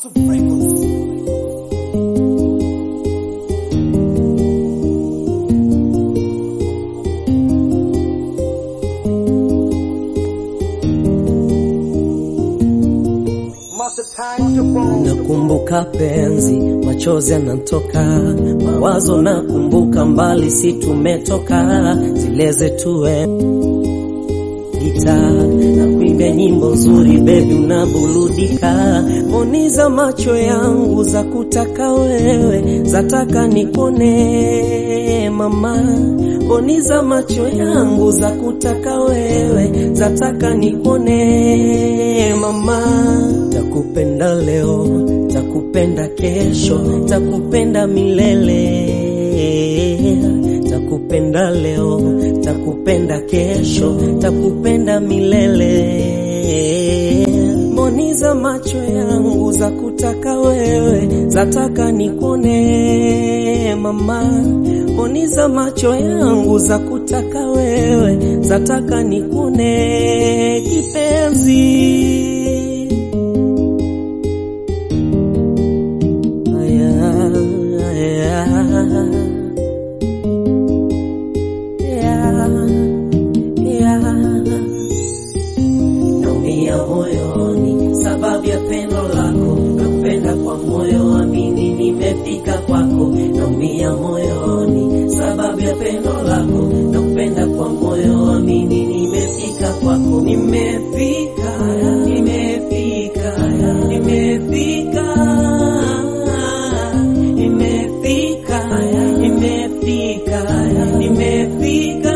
Master Records. Master Time to Bone. Nakumbuka penzi, machozi yanatoka, mawazo nakumbuka, mbali si tumetoka, zile zetu gita na kuimbia nyimbo nzuri, bebi unaburudika, mboni za macho yangu za kutaka wewe, zataka nikone mama, mboni za macho yangu za kutaka wewe, zataka nikone mama, takupenda leo, takupenda kesho, takupenda milele takupenda leo, takupenda kesho, takupenda milele. Mboni za macho yangu za kutaka wewe, zataka nikone mama. Mboni za macho yangu za kutaka wewe, zataka nikone kipenzi. Aya, aya. Naumia moyoni sababu ya pendo lako, nakupenda kwa moyo, amini nimefika kwako. Naumia moyoni sababu ya pendo lako, nakupenda kwa moyo, amini nimefika kwako. Nimefika, nimefika, nimefika, nimefika, nimefika, nimefika.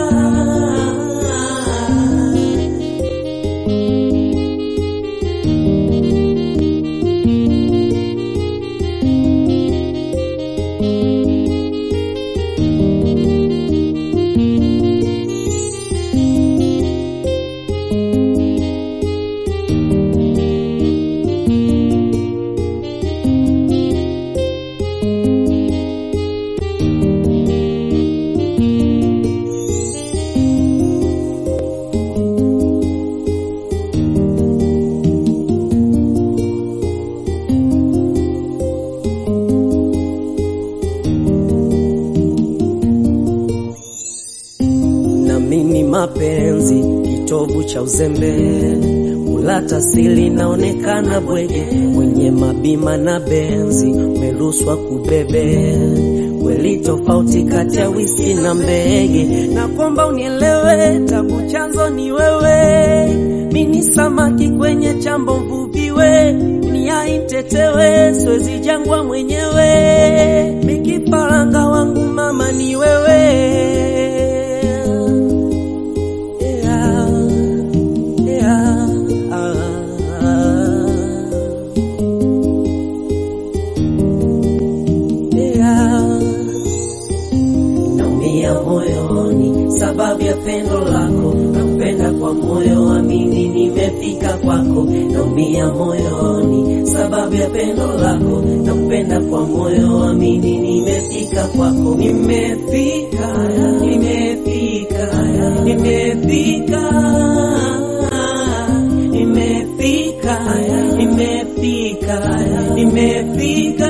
na mimi mapenzi kitovu cha uzembe, ulata sili naonekana bwege, mwenye mabima na benzi umeruswa kubebe kweli tofauti kati ya wisi na mbege, na kwamba unielewe, tabu chanzo ni wewe, mini samaki kwenye chambo mvuviwe, niaitetewe, siwezi jangwa mwenyewe, mikifaranga wangu mama ni wewe yeah, yeah, yeah. Naumia moyoni sababu ya pendo lako, nakupenda kwa moyo, amini nimefika kwako. Naumia moyoni sababu ya pendo lako, nakupenda kwa moyo, amini nimefika kwako. Nimefika, nimefika, nimefika, nimefika, nimefika, nimefika.